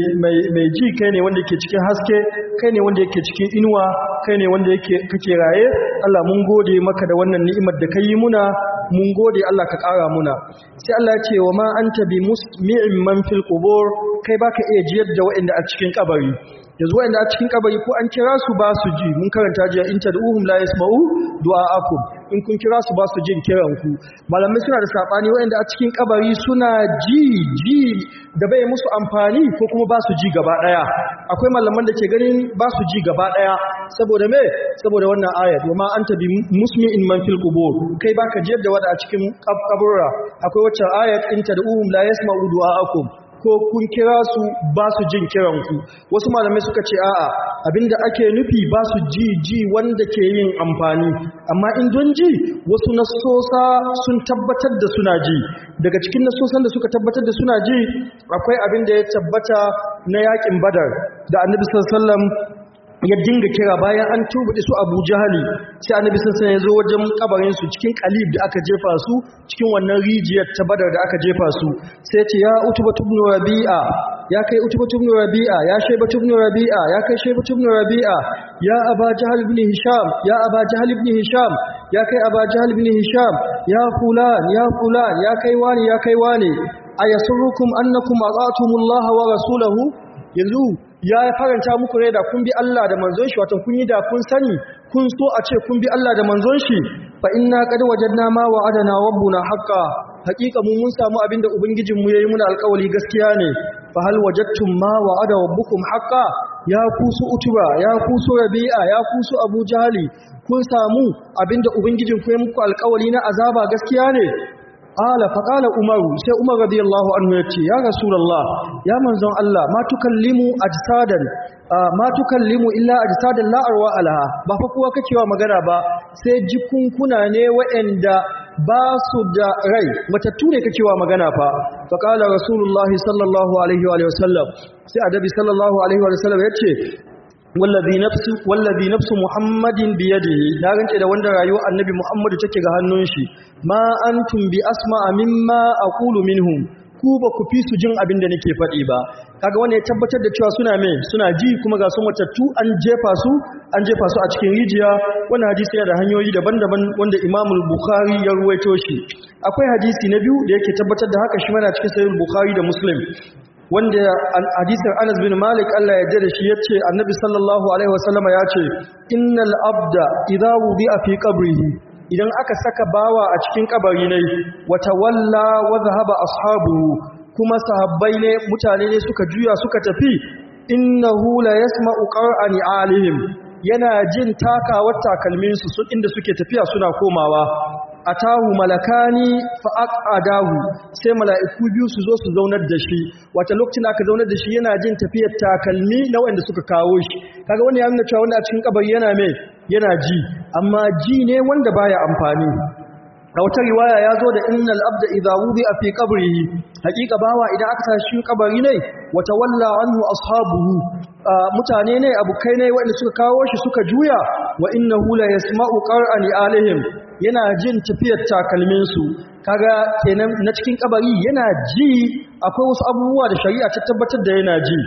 mai ji kai ne wanda ke cikin haske kai ne wanda yake cikin inuwa kai ne wanda yake kake raye Allah mun gode maka da wannan ni'imar da kai muna mun gode Allah ka ƙara muna sai Allah ya ce wa ma anta bi musmi'in man fil qubur kai baka iya jiyar da waɗanda a cikin kabari yanzu waɗanda a cikin kabari ko an kira su ba su ji mun karanta jiya in tad'uhum la yasma'u du'a'akum in kun kira su ba su jin kiran ku malamai suna da sabani waɗanda a cikin kabari suna ji ji da bai musu amfani ko kuma ba su ji gaba daya akwai malaman da ke ganin ba su ji gaba daya saboda me saboda wannan ayat wa ma anta bi musmi'in man fil qubur kai baka jiyar da wada a cikin kaburra akwai wacce ayat in tad'uhum la yasma'u du'a'akum ko kun kira su ba su jin kiranku wasu malamai suka ce a'a abinda ake nufi ba su ji ji wanda ke yin amfani amma in don ji wasu nasosa sun tabbatar da suna ji daga cikin nasosan da suka tabbatar da suna ji akwai abin da ya tabbata na yakin badar da annabi sallallahu alaihi wasallam ya dinga kira bayan an turbuɗe su abu jahali sai annabi sun ya zo wajen kabarin su cikin kalib da aka jefa su cikin wannan rijiyar ta badar da aka jefa su sai ce ya utubatu ibn rabi'a ya kai utubatu ibn rabi'a ya shaybatu ibn rabi'a ya kai shaybatu ibn rabi'a ya aba jahal ibn hisham ya aba jahal ibn hisham ya kai aba jahal ibn hisham ya fulan ya fulan ya kai wani ya kai wani ayasurrukum annakum ata'tumullaha wa rasulahu yanzu ya faranta muku rai da kun bi Allah da manzon shi wato kun yi da kun sani kun so a ce kun bi Allah da manzon shi fa inna qad wajadna ma wa'adana rabbuna haqqan haqiqa mu mun samu abinda ubangijin mu yayi muna alƙawari gaskiya ne fa hal wajadtum ma wa'ada rabbukum haqqan ya kusu utuba ya kusu rabi'a ya kusu abu jahali kun samu abinda ubangijin ku yayi muku alƙawari na azaba gaskiya ne Ƙala faƙala Umaru sai Umar radiyallahu anhu ya ce, Ya Rasulallah, ya manzon Allah, ma tukallimu ajsadan ma tukallimu illa ajsadan la arwa alaha ba fa kowa kacewa magana ba sai jikunkuna ne waɗanda ba su da rai matattu ne kacewa magana fa faqala rasulullahi sallallahu alaihi wa sallam sai adabi sallallahu alaihi wa sallam yace wallazi nafsu wallazi nafsu muhammadin biyadihi na rance da wanda rayuwar annabi muhammadu take ga hannun shi ma antum bi asma'a mimma aqulu minhum ku ba ku fi su jin abin da nake faɗi ba kaga wanda ya tabbatar da cewa suna me suna ji kuma ga su matattu an jefa su an jefa su a cikin rijiya wannan hadisi yana da hanyoyi daban-daban wanda Imam Bukhari ya ruwaito shi akwai hadisi na biyu da yake tabbatar da haka shi mana cikin sahih Bukhari da Muslim wanda hadisin Anas bin Malik Allah ya yarda da shi yace Annabi sallallahu alaihi wasallama yace innal abda idza wudi'a fi qabrihi idan aka saka bawa a cikin kabari ne wata walla wa zahaba ashabu kuma sahabbai ne mutane ne suka juya suka tafi innahu la yasma'u qur'ani alihim yana jin takawar takalmin su su inda suke tafiya suna komawa atahu malakani fa aqadahu sai mala'iku biyu su zo su zaunar da shi wata lokacin da aka zaunar da shi yana jin tafiyar takalmi na wanda suka kawo shi kaga wani ya nuna cewa wanda a cikin kabari yana mai yana ji amma ji ne wanda baya amfani a wata riwaya ya zo da innal abda idza wudi'a fi qabrihi haqiqa bawa idan aka tashi kabari ne wata walla anhu ashabuhu mutane ne abukai ne wanda suka kawo shi suka juya wa innahu la yasma'u qur'ani alihim yana jin tafiyar takalmin su kaga kenan na cikin kabari yana ji akwai wasu abubuwa da shari'a ta tabbatar da yana ji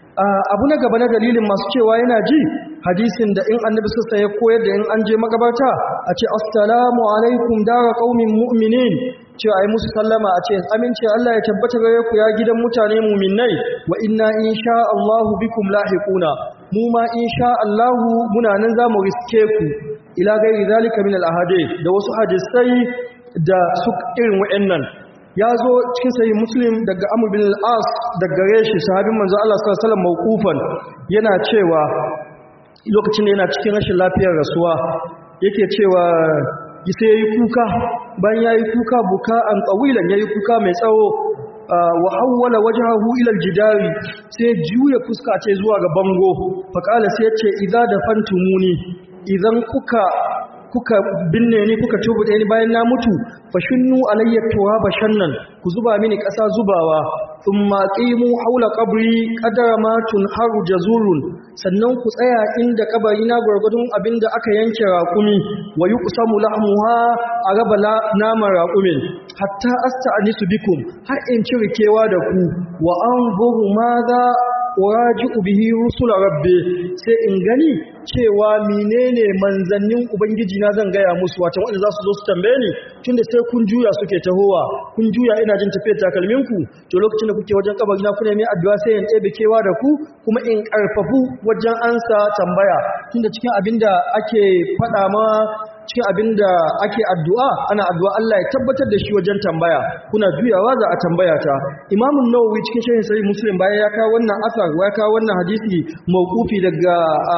abu na gaba na dalilin masu cewa yana ji hadisin da in annabi sassa ya koyar da in an je magabarta a ce assalamu alaikum dara qaumin mu'minin cewa ai musu sallama a ce amince Allah ya tabbata gare ku ya gidan mutane mu'minai wa inna insha Allahu bikum lahiquna mu ma insha Allahu muna nan zamu riske ku ila gairi zalika min al-ahadith da wasu hadisai da su irin wa'annan ya zo cikin sahih muslim daga amr bin al-as daga gare shi sahabin manzo Allah sallallahu alaihi wasallam mawqufan yana cewa lokacin da yana cikin rashin lafiyar rasuwa yake cewa sai yayi kuka bayan yayi kuka buka an qawilan yayi kuka mai tsawo wa hawwala wajhahu ila aljidari sai juya fuska ce zuwa ga bango fa kala sai yace idza dafantumuni idan kuka kuka binne ni kuka tubuɗe ni bayan na mutu fashinnu alayya turaba shannan ku zuba mini ƙasa zubawa thumma qimu haula qabri qadara ma tunharu jazurun sannan ku tsaya inda kabari na gurgudun abinda aka yanke raƙumi wa yuqsamu lahmuha a raba naman raƙumin hatta asta'nisu bikum har in cirkewa da ku wa anzuru madha waraji'u bihi rusula rabbi sai in gani cewa menene manzannin ubangiji na zan gaya musu wato wanda za su zo su tambaye ni tunda sai kun juya suke tahowa kun juya ina jin tafiyar takalmin ku to lokacin da kuke wajen kabari na kuna mai addu'a sai in ɗebe kewa da ku kuma in karfafu wajen ansa tambaya tunda cikin abinda ake faɗa ma cikin abin da ake addu'a ana addu'a Allah ya tabbatar da shi wajen tambaya kuna juyawa za a tambaya ta imamun nawawi cikin shahin sahih muslim bayan ya kawo wannan asar ya kawo wannan hadisi mawqufi daga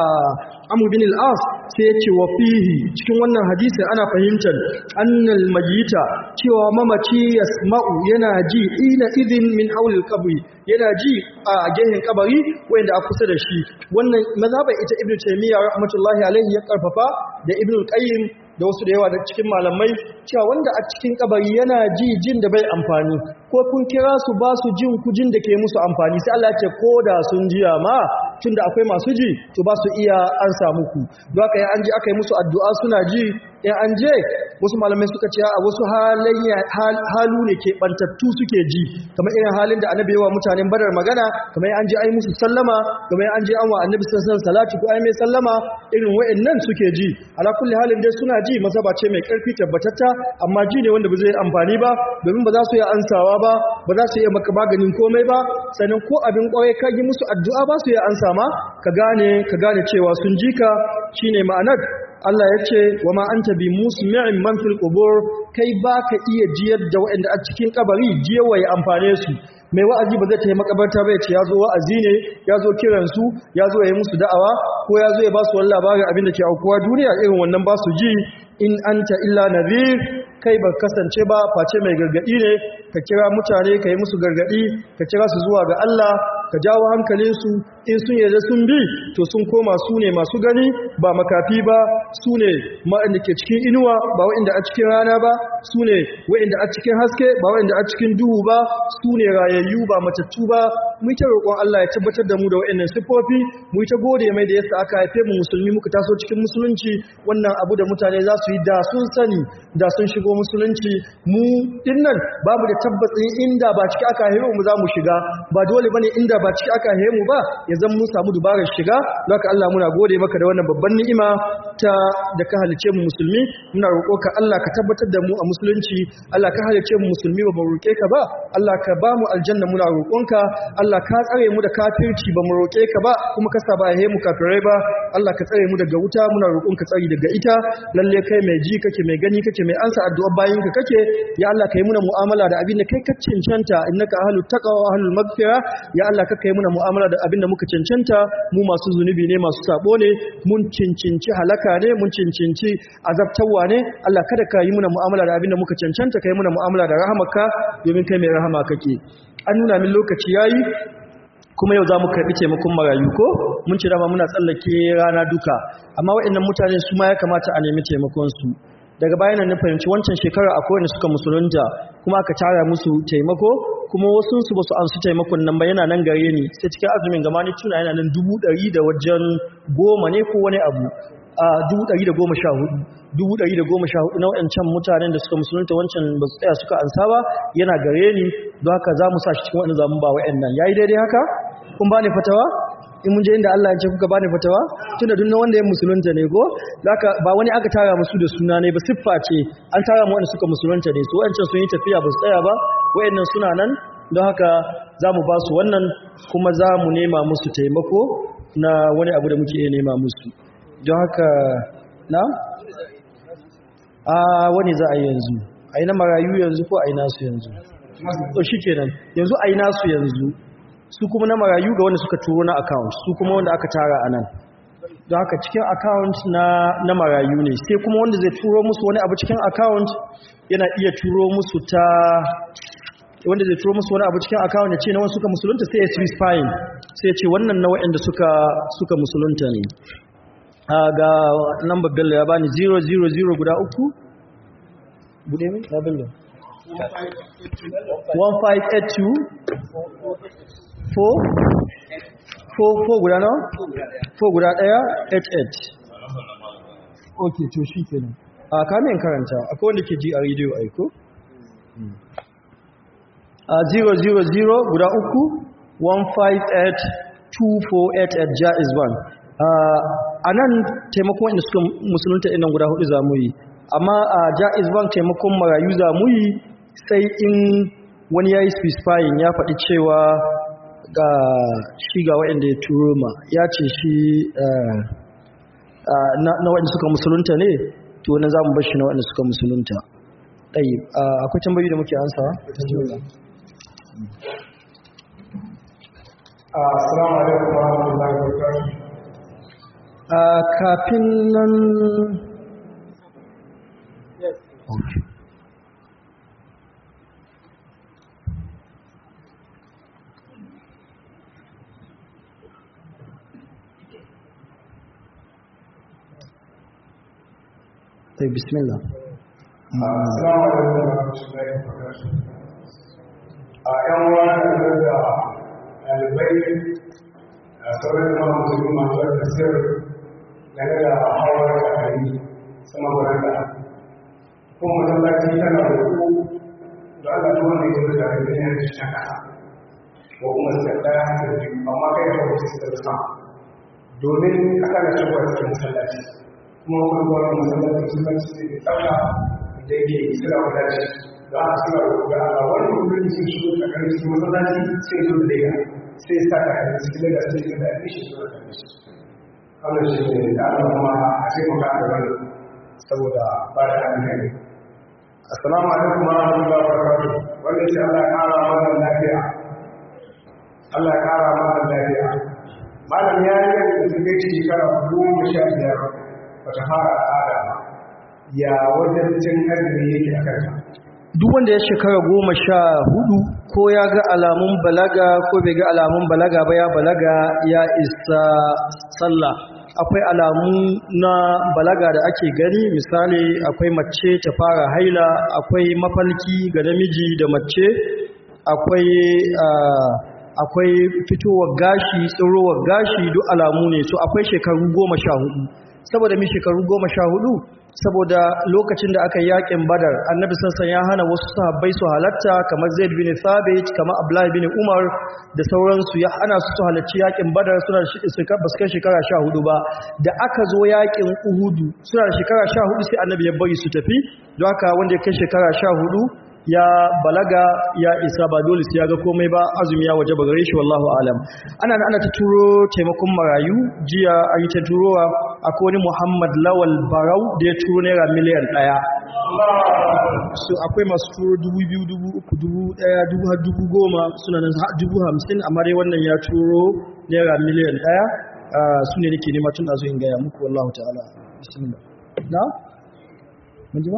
amr bin al-as sai ya ce wa fihi cikin wannan hadisin ana fahimtar annal majita cewa mamaci yasma'u yana ji ina idin min haulil qabri yana ji a gehen kabari wanda a kusa da shi wannan mazhabar ita ibnu taymiya rahmatullahi alaihi ya karfafa da ibnu qayyim da wasu da yawa da cikin malamai cewa wanda a cikin kabari yana ji jin da bai amfani ko kun kira su ba su jin kujin da ke musu amfani sai Allah ya ce ko da sun jiya ma tunda akwai masu ji to ba su iya an samu ku don haka an ji aka yi musu addu'a suna ji in an je wasu malamai suka ce a wasu halayya halu ne ke bantattu suke ji kamar irin halin da annabi yawa mutanen badar magana kamar an je ai musu sallama kamar an je an wa annabi sallallahu alaihi salati ko ai mai sallama irin wa'annan suke ji ala kulli halin dai suna ji mazaba ce mai karfi tabbatatta amma ji ne wanda ba zai amfani ba domin ba za su yi ansawa ba ba za su yi maka maganin komai ba sannan ko abin kwarai ka yi musu addu'a ba su yi ansa ma ka gane ka gane cewa sun ji ka shine ma'anar Allah ya ce wa ma anta bi musmi'in man fil qubur kai baka iya jiyar da waɗanda a cikin kabari jiyawa ya amfane su mai wa'azi ba zai ta yi makabarta ba ya ce ya zo wa'azi ne ya zo kiransu ya zo ya yi musu da'awa ko ya zo ya ba su wani labarin abin da ke aukuwa duniya irin wannan ba su ji in anta illa nadhir kai ba kasance ba face mai gargadi ne ka kira mutane ka yi musu gargadi ka kira su zuwa ga Allah ka jawo hankalinsu in sun yarda sun bi to sun koma su ne masu gani ba makafi ba su ne waɗanda ke cikin inuwa ba waɗanda a cikin rana ba su ne waɗanda a cikin haske ba waɗanda a cikin duhu ba su ne rayayyu ba matattu ba mu ta roƙon Allah ya tabbatar da mu da waɗannan sifofi mu ta gode mai da yasa aka haife mu musulmi muka taso cikin musulunci wannan abu da mutane za su yi da sun sani da sun shigo musulunci mu dinnan babu da tabbacin inda ba ciki aka haife mu za mu shiga ba dole bane inda ba ciki aka haife mu ba ya zan mun samu dubarar shiga zaka Allah muna gode maka da wannan babban ni'ima ta da ka halice mu musulmi muna roƙo ka Allah ka tabbatar da mu a musulunci Allah ka halice mu musulmi ba mu roƙe ka ba Allah ka ba mu aljanna muna roƙonka Allah ka tsare mu da kafirci ba mu roƙe ka ba kuma ka sa ba ya mu kafirai ba Allah ka tsare mu daga wuta muna roƙonka tsari daga ita lalle kai mai ji kake mai gani kake mai ansa addu'a bayin ka kake ya Allah kai muna mu'amala da abin da kai ka cancanta innaka ahlut taqwa wa ahlul maghfira ya Allah ka kai muna mu'amala da abin da muka cancanta mu masu zunubi ne masu sabo ne mun cincinci halaka ne mun cincinci azabtawa ne Allah kada ka yi muna mu'amala da abin da muka cancanta kai muna mu'amala da rahamarka domin kai mai rahama kake an nuna min lokaci yayi kuma yau za mu karɓi taimakon marayu ko mun ce dama muna tsallake rana duka amma waɗannan mutane su ma ya kamata a nemi taimakonsu daga bayan nan na fahimci wancan shekara akwai wanda suka musulunta kuma aka tara musu taimako kuma wasu su ba su an su taimakon nan ba yana nan gare ni sai cikin azumin gama ni tuna yana nan dubu ɗari da wajen goma ne ko wani abu a dubu ɗari da goma sha hudu dubu ɗari da goma sha hudu na waɗancan mutanen da suka musulunta wancan ba su tsaya suka ansa ba yana gare ni don haka za mu sa shi cikin waɗanda zamu ba waɗannan ya yi daidai haka kun ba ni fatawa in mun je inda Allah ya ce kuka ba ni fatawa tunda duk wanda ya musulunta ne ko zaka ba wani aka tara musu da suna ne ba siffa ce an tara mu wanda suka musulunta ne su wancan sun yi tafiya ba su tsaya ba waɗannan suna nan don haka za mu ba su wannan kuma za mu nema musu taimako na wani abu da muke iya nema musu don haka na? a wani za a yi yanzu a yi na marayu yanzu ko a yi nasu yanzu to shi kenan yanzu a yi nasu yanzu su kuma na marayu ga wanda suka turo na account su kuma wanda aka tara a nan don haka cikin account na na marayu ne sai kuma wanda zai turo musu wani abu cikin account yana iya turo musu ta wanda zai turo musu wani abu cikin account ya ce na wasu suka musulunta sai ya specifying sai ya ce wannan na waɗanda suka suka musulunta ne a ga number bello ya bani 000 guda uku bude min ya bello 1582 4 4 guda nawa 4 guda daya 88 ok to shi kenan a kamin karanta akwai wanda ke ji a rediyo aiko a 000 guda uku 158-2488 jaiz bank a nan taimakon wanda suka musulunta inan guda hudu za mu yi amma a jaiz bank taimakon marayu za mu yi sai in wani ya yi specifying ya faɗi cewa ga shi ga waɗanda ya turo ma ya ce shi na waɗanda suka musulunta ne to wani za mu bashi na waɗanda suka musulunta ɗai akwai tambayi da muke ansawa?
Assalamu alaikum wa rahmatullahi wa barakatuh.
kafin nan طيب بسم الله
Assalamu alaikum wa rahmatullahi wa barakatuh. A ‘yan wani da ɗalibai a sauran da musulmi masu wata sir game da hawar kakari sama baranda. Kuma masallaci tana da ku da Allah ta wanda ya zo da rubin yan cikin ƙasa. Ko kuma su da ɗaya da biyu amma kai ya kawo su da sama. Domin aka na shigo a cikin masallaci. Kuma kuma gwamnati masallaci masallaci ne da tsafta da yake suna wadace da aka suna roƙa a wani kudin sun shigo a kan cikin masallaci sai zo da daga sai sa ka kan cikin daga sai ga da shi zo da shi wannan shi ne da Allah kuma a sai mu ka da wani saboda ba da hankali assalamu alaikum wa rahmatullahi wa barakatuh wannan shi Allah ya kara mana lafiya Allah ya kara mana lafiya malam ya yi da take shekara goma sha biyar bata fara al'ada ba ya wajen cin azumi yake a kanta
duk wanda ya shekara goma sha hudu ko ya ga alamun balaga ko bai ga alamun balaga ba ya balaga ya isa sallah akwai alamu na balaga da ake gani misali akwai mace ta fara haila akwai mafalki ga namiji da mace akwai akwai fitowar gashi tsirowar gashi duk alamu ne so akwai shekaru goma sha hudu saboda mi shekaru goma sha hudu saboda lokacin da aka yi yakin badar annabi sassan ya hana wasu sahabbai su halatta kamar zaid bin thabit kamar abdullahi bin umar da sauransu ya hana su su halarci yakin badar suna da basu kai shekara sha hudu ba da aka zo yakin uhudu suna da shekara sha hudu sai annabi ya bari su tafi don haka wanda ya kai shekara sha hudu ya balaga ya isa ba dole sai ya ga komai ba azumi ya waje gare shi wallahu alam ana ana ta turo taimakon marayu jiya an yi ta turowa akwai wani Muhammad Lawal Barau da ya turo naira miliyan ɗaya so akwai masu turo dubu biyu dubu uku dubu ɗaya dubu har dubu goma suna nan har dubu hamsin amma dai wannan ya turo naira miliyan ɗaya su ne nake nema tun a zo in gaya muku wallahu ta'ala bismillah na mun ji ba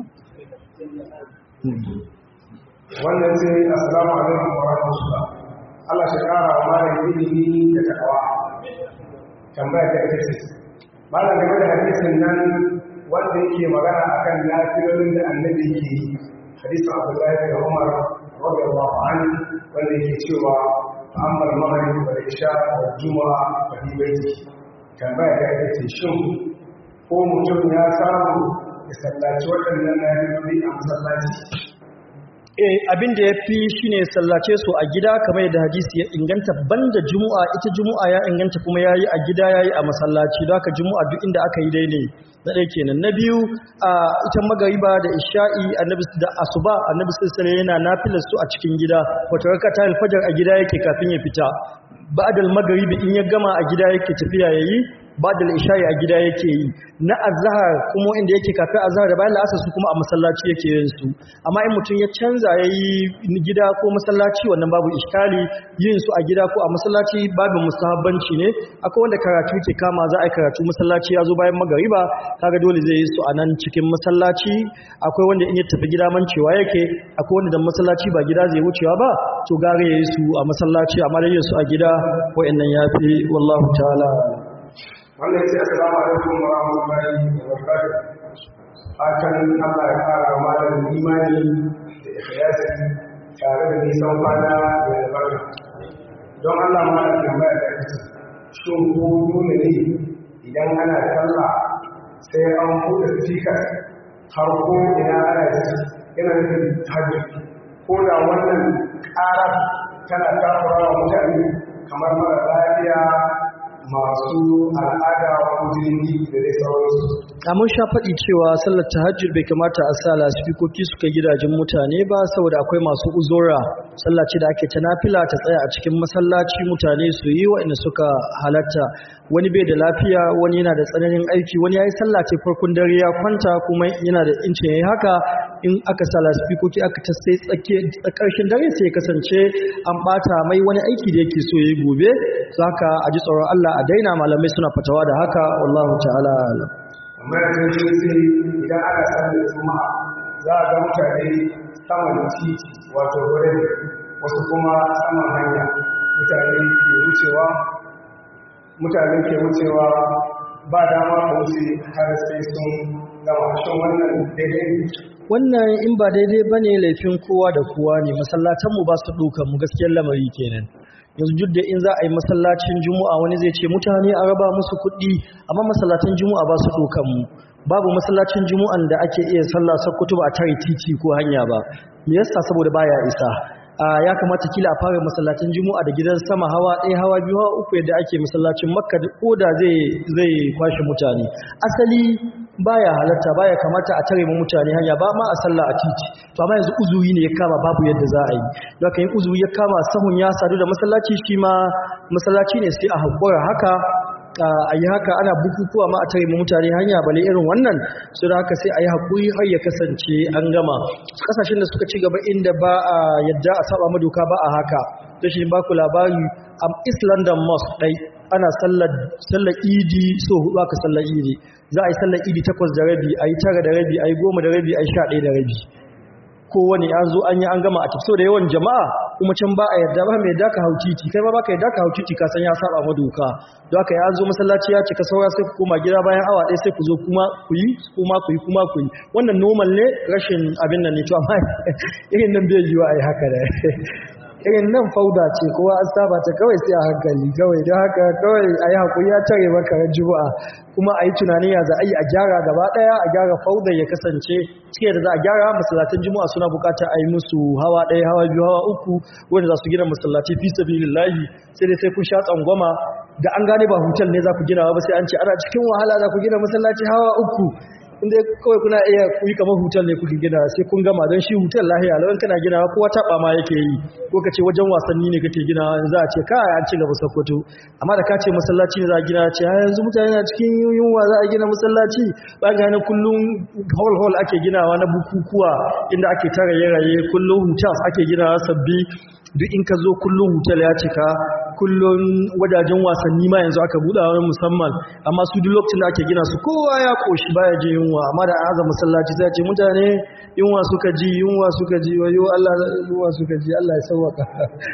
wannan sai assalamu alaikum wa rahmatullah Allah shi kara wa malam ilimi da takawa tambaya ta ita ce malam game da hadisin nan wanda yake magana akan lafiyolin da annabi yake yi hadisin Abdullahi bin Umar radiyallahu anhu wanda yake cewa amma al-maghrib wal isha wal jumu'a fa fi baiti tambaya ta ita ce shin ko mutum ya samu ya sallaci waɗannan lafiyoli a masallaci
eh abin da ya fi shi ne sallace su a gida kamar yadda hadisi ya inganta banda juma'a ita juma'a ya inganta kuma ya yi a gida ya yi a masallaci don haka juma'a duk inda aka yi daidai na ɗaya kenan na biyu a ita magariba da isha'i annabi da asuba annabi sallallahu yana nafilar su a cikin gida wata raka ta alfajar a gida yake kafin ya fita ba'dal magaribi in ya gama a gida yake tafiya yayi ba'da isha'i a gida yake yi na azhar kuma inda yake kafin azhar da bayan la'asar su kuma a masallaci yake yin su amma in mutum ya canza yayi gida ko masallaci wannan babu iskali yin su a gida ko a masallaci babu mustahabbanci ne akwai wanda karatu ke kama za a yi karatu masallaci ya zo bayan magariba kaga dole zai yi su a nan cikin masallaci akwai wanda in ya tafi gida mancewa yake akwai wanda da masallaci ba gida zai wucewa ba to gare ya yi su a masallaci amma da yin su a gida wa'annan ya fi wallahu ta'ala
wannan ya ce assalamu alaikum wa rahmatullahi wa barakatuh fatan Allah ya fara malam imani da ikhlasi tare da nisan kwana da albarka don Allah malam tambaya da ita shin ko dole ne idan ana sallah sai an buɗe speaker har ko ina ana ji yana nufin hajji ko da wannan ƙarar tana takura wa mutane kamar mara lafiya masu al'ada ko jini da dai sauransu.
a mun sha faɗi cewa sallar tahajjud bai kamata a sa lasifikoki suka gidajen mutane ba saboda akwai masu uzura sallah ce da ake ta nafila ta tsaya a cikin masallaci mutane su yi waɗanda suka halatta wani bai da lafiya wani yana da tsananin aiki wani ya yi sallah ce farkon dare ya kwanta kuma yana da incin ya yi haka in aka sa lasifikoki aka ta sai ƙarshen dare sai ya kasance an ɓata mai wani aiki da yake so ya yi gobe za ka a ji tsoron Allah a daina malamai suna fatawa da haka wallahu ta'ala alam
amma da sun shi sai idan ana sallar juma'a za a ga mutane saman titi wato wurin wasu kuma saman hanya mutane ke wucewa mutane ke wucewa ba dama ka wuce har sai sun gama shin wannan daidai ne
wannan in ba daidai ba ne laifin kowa da kowa ne masallatanmu ba su ɗaukar mu gaskiyar lamari kenan yanzu duk da in za a yi masallacin juma'a wani zai ce mutane a raba musu kuɗi amma masallatan juma'a ba su ɗaukar mu babu masallacin juma'an da ake iya sallah sakkwato ba a tare titi ko hanya ba me yasa saboda baya isa ya kamata kila a fara masallacin juma'a da gidan sama hawa ɗaya hawa biyu hawa uku yadda ake masallacin makka ko da zai zai kwashe mutane asali baya halatta baya kamata a tare mu mutane hanya ba ma a sallah a titi to amma yanzu uzuri ne ya kama babu yadda za a yi don haka yin uzuri ya kama sahun ya sadu da masallaci shi ma masallaci ne sai a haƙura haka a yi haka ana bukukuwa ma a tare mu mutane hanya bale irin wannan su da haka sai a yi haƙuri har ya kasance an gama ƙasashen da suka ci gaba inda ba a yadda a saba madoka ba a haka da shi ba ku labari a east london mosque ɗai ana sallar idi so hudu aka sallar idi za a yi sallar idi takwas da rabi a yi tara da rabi a yi goma da rabi a yi sha ɗaya da rabi kowane an zo an yi an gama a tafi da yawan jama'a kuma can ba a yarda ba mai yarda ka hau titi kai ma ba ka yarda ka hau titi ka san ya saba ma doka don haka ya zo masallaci ya cika saura sai ku koma gida bayan awa ɗaya sai ku zo kuma ku yi kuma ku yi kuma ku yi wannan normal ne rashin abin nan ne to amma irin nan bai yiwa a yi haka da irin nan fauda ce kowa an saba ta kawai sai a hankali kawai don haka kawai a yi haƙuri ya tare maka juma'a kuma a yi tunanin ya za a yi a gyara gaba ɗaya a gyara fauda ya kasance cike da za a gyara masallatan juma'a suna buƙatar a yi musu hawa ɗaya hawa biyu hawa uku wanda za su gina masallaci fi sabilillahi sai dai sai kun sha tsangwama da an gane ba hutal ne za ku gina ba sai an ce ana cikin wahala za ku gina masallaci hawa uku inda kawai kuna iya kuyi kamar hutar ne kuke gina sai kun gama don shi hutar lahiya lawan kana gina kowa taɓa ma yake yi ko ka ce wajen wasanni ne kake gina za a ce kai an ci gaba sokoto amma da ka ce masallaci ne za a gina ce ha yanzu mutane na cikin yunwa za a gina masallaci ba ga hannun kullum hall hall ake ginawa na bukukuwa inda ake tara raye kullum hutals ake ginawa sabbi duk in ka zo kullum hutar ya cika kullum wajajen wasanni ma yanzu aka buɗa wani musamman amma su duk lokacin da ake gina su kowa ya koshi baya ji yunwa amma da an aza masallaci sai ce mutane yunwa suka ji yunwa suka ji wayo Allah yunwa suka ji Allah ya sauwaka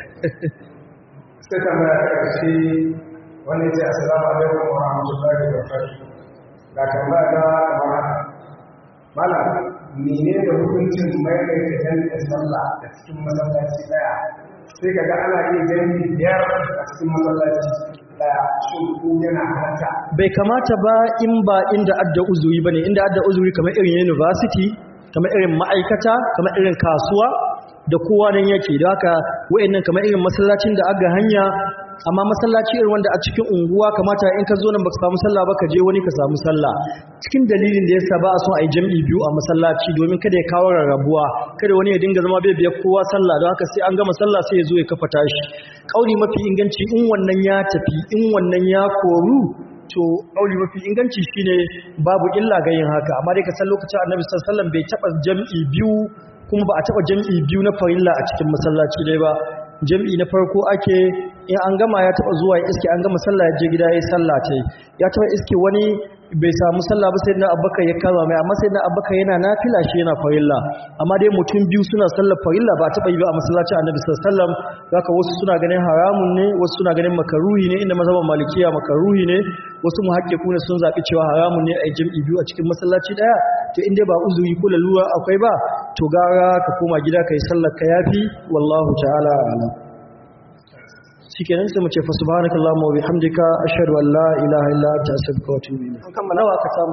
sai tambaya ta ƙarshe wani ce assalamu alaikum wa rahmatullahi wa barakatuh ga tambaya ta kamar haka malam mene da hukuncin maimaita jami'in sallah a cikin masallaci daya sai kaga ana iya jami'i biyar a cikin masallaci daya shin ko yana halatta
bai kamata ba in ba inda adda uzuri bane inda adda uzuri kamar irin university kamar irin ma'aikata kamar irin kasuwa da kowa nan yake da haka wayannan kamar irin masallacin da aga hanya amma masallaci irin wanda a cikin unguwa kamata in ka zo nan baka samu sallah ba ka je wani ka samu sallah cikin dalilin da yasa ba a son a yi jam'i biyu a masallaci domin kada ya kawo rarrabuwa kada wani ya dinga zama bai biyar kowa sallah don haka sai an gama sallah sai ya zo ya kafa tashi kauli mafi inganci in wannan ya tafi in wannan ya koru to auli mafi inganci shine babu illa ga yin haka amma dai ka san lokacin annabi sallallahu alaihi wasallam bai taba jam'i biyu kuma ba a taba jam'i biyu na farilla a cikin masallaci dai ba jam'i na farko ake in an gama ya taba zuwa ya iske an gama sallah ya je gida ya yi sallah ta ya taba iske wani bai samu sallah ba sai na abubakar ya kama mai amma sai na abubakar yana nafila shi yana farilla amma dai mutum biyu suna sallar farilla ba taba yi ba a masallacin annabi sallallahu alaihi wasallam zaka wasu suna ganin haramun ne wasu suna ganin makaruhi ne inda mazhaban malikiya makaruhi ne wasu muhaqqiqu ne sun zabi cewa haramun ne a yi jam'i biyu a cikin masallaci daya to in dai ba uzuri ko lalura akwai ba to gara ka koma gida kai sallar ka yafi wallahu ta'ala a'lam shikenan sai mu ce fa subhanakallahumma wa bihamdika ashhadu an la ilaha illa anta astaghfiruka wa atubu ilayk kan nawa ka samu